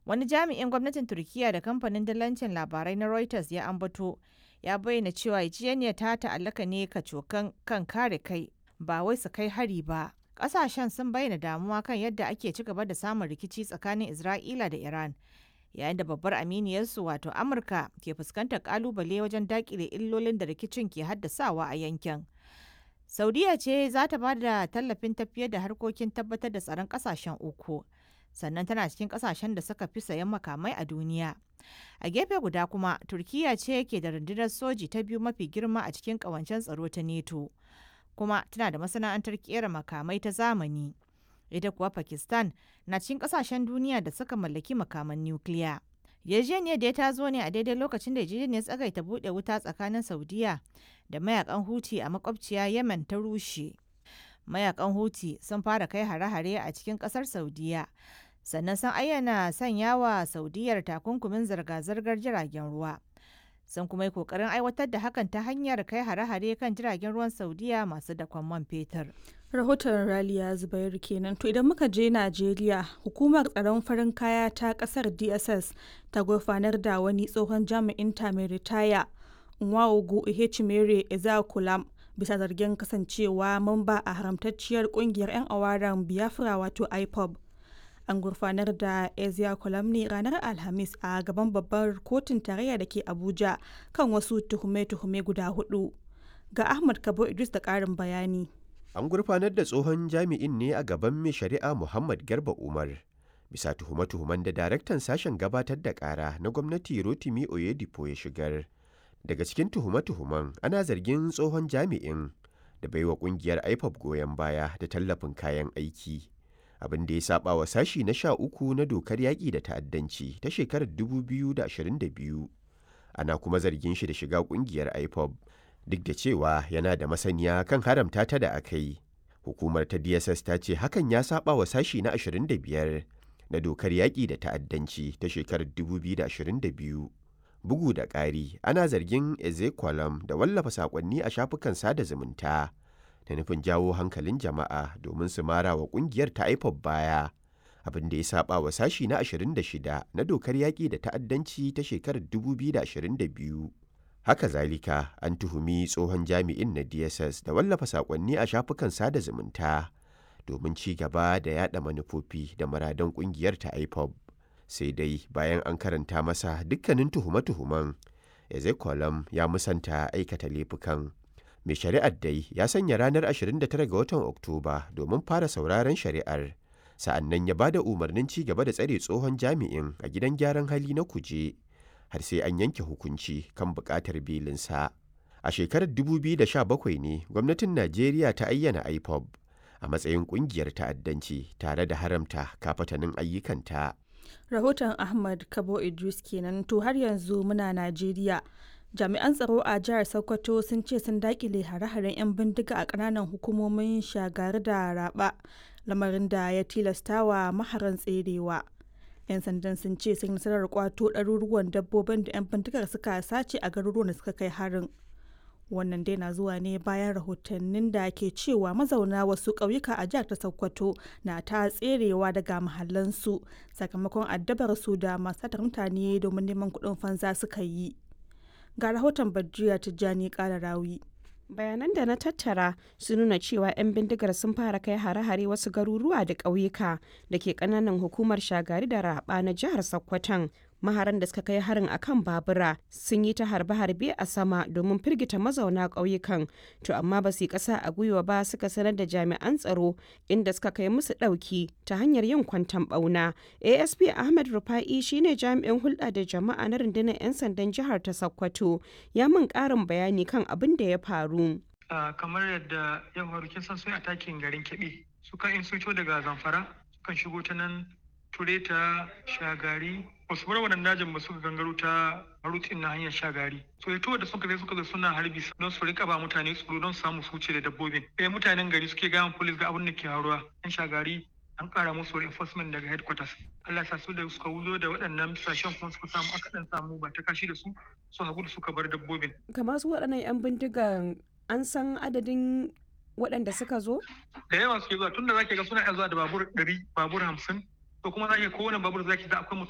Wani jami'in gwamnatin Turkiyya da kamfanin dillancin labarai na Reuters ya ambato ya bayyana cewa yarjejeniyar ta ta'allaka ne kacokan kan kare kai ba wai su kai hari ba. Ƙasashen sun bayyana damuwa kan yadda ake ci gaba da samun rikici tsakanin Isra'ila da Iran. Yayin da babbar aminiyarsu wato Amurka ke fuskantar kalubale wajen dakile illolin da rikicin ke haddasawa a yankin. Saudiya ce za ta ba da tallafin tafiyar da harkokin tabbatar da tsaron ƙasashen uku. sannan tana cikin kasashen da suka fi sayan makamai a duniya. A gefe guda kuma, Turkiyya ce ke da rundunar soji ta biyu mafi girma a cikin kawancen tsaro ta NATO, kuma tana da masana'antar kera makamai ta zamani. Ita kuwa Pakistan na cikin kasashen duniya da suka mallaki makaman nukiliya. Yarjejeniyar da ta zo ne a daidai lokacin da yarjejeniyar tsagaita buɗe wuta tsakanin Saudiya da mayakan Huti a makwabciya Yemen ta rushe. Mayakan Huti sun fara kai hare-hare a cikin ƙasar Saudiya sannan sun ayyana sanya wa saudiyar takunkumin zirga-zirgar jiragen ruwa sun kuma yi kokarin aiwatar da hakan ta hanyar kai hare-hare kan jiragen ruwan saudiya masu dakon man fetur rahoton raliya zubairu kenan to idan muka je najeriya hukumar tsaron farin kaya ta kasar dss ta gurfanar da wani tsohon jami'in ta mai ritaya nwaogu ihechimere ezakulam bisa zargin kasancewa mamba a haramtacciyar kungiyar 'yan awaran biafra wato ipob an gurfanar da ezia ne ranar alhamis a gaban babbar kotun tarayya da ke abuja kan wasu tuhume-tuhume guda hudu ga ahmad kabo idris da karin bayani an gurfanar da tsohon jami'in ne a gaban mai shari'a muhammad garba umar bisa tuhume-tuhumen da daraktan sashen gabatar da kara na gwamnati rotimi oyedipo ya shigar daga cikin tuhume-tuhumen ana zargin tsohon jami'in da baiwa kungiyar ipob goyon baya da tallafin kayan aiki abin da ya saba wa sashi na sha uku na dokar yaƙi da ta'addanci ta shekarar 2022 ana kuma zargin shi da shiga ƙungiyar ipob duk da cewa yana da masaniya kan haramta ta da aka yi hukumar ta dss ta ce hakan ya saba wa sashi na 25 na dokar yaƙi da ta'addanci ta shekarar 2022 bugu da ƙari ana zargin ezekwalam da wallafa saƙonni a shafukan sada zumunta da nufin jawo hankalin jama'a domin su mara wa kungiyar ta IPOB baya abin da ya saba wa sashi na 26 na dokar yaƙi da ta'addanci ta shekarar 2022 haka zalika an tuhumi tsohon jami'in na dss da wallafa saƙonni a shafukan sada zumunta domin ci gaba da yada manufofi da muradan kungiyar ta IPOB sai dai bayan an karanta masa dukkanin tuhume-tuhumen ezekolam ya musanta aikata laifukan mai shari'ar dai ya sanya ranar 29 ga watan oktoba domin fara sauraron shari'ar sa'annan ya bada umarnin ci gaba da tsare tsohon jami'in a gidan gyaran hali na kuje har sai an yanke hukunci kan buƙatar belinsa a shekarar 2017 ne gwamnatin najeriya ta ayyana ipob a matsayin ƙungiyar ta'addanci tare da haramta kafatanin ayyukanta rahoton ahmad kabo idris kenan to har yanzu muna najeriya jami'an tsaro a jihar sokoto sun ce sun dakile hare-haren 'yan bindiga a kananan hukumomin shagari da raba lamarin da ya tilastawa maharan tserewa 'yan sandan sun ce sun nasarar kwato ɗaruruwan dabbobin da 'yan bindigar suka sace a garuruwan da suka kai harin wannan dai na zuwa ne bayan rahotannin da ke cewa mazauna wasu ƙauyuka a jihar ta sokoto na ta tserewa daga mahallansu sakamakon addabar su da masu mutane domin neman kuɗin fansa suka yi ga rahoton Badriya Tijjani rawi. bayanan da na tattara sun nuna cewa 'yan bindigar sun fara kai hare-hare wasu garuruwa da ƙauyuka da ke ƙananan hukumar shagari da raba na jihar sokoton maharan da suka kai harin akan babura sun yi ta harbe-harbe a sama domin firgita mazauna ƙauyukan to amma ba su yi ƙasa a gwiwa ba suka sanar da jami'an tsaro inda suka kai musu ɗauki ta hanyar yin kwantan ɓauna asp ahmed rufa'i shine jami'in hulɗa da jama'a na rundunar 'yan sandan jihar ta sokoto ya min ƙarin bayani kan abin da ya faru kamar yadda ya faru kin san sun atakin garin keɓe sukan in sun daga zamfara sukan shigo ta nan tureta shagari wasu bar wannan dajin ba suka gangaro ta rutin na hanyar shagari so ito da suka zai suka zo suna harbi don su rika ba mutane tsoro don samu su wuce da dabbobin ɗaya mutanen gari suke gayan polis ga abin da ke haruwa yan shagari an kara musu reinforcement daga headquarters Allah sa su da suka wuzo da waɗannan sashen kuma suka samu aka dan samu ba ta kashi da su su hagu da suka bar dabbobin kamar su waɗannan yan bindigan an san adadin waɗanda suka zo da yawa suke zuwa tunda zaki ga suna iya zuwa da babur ɗari babur hamsin to kuma za ki kowane babur zaki ga akwai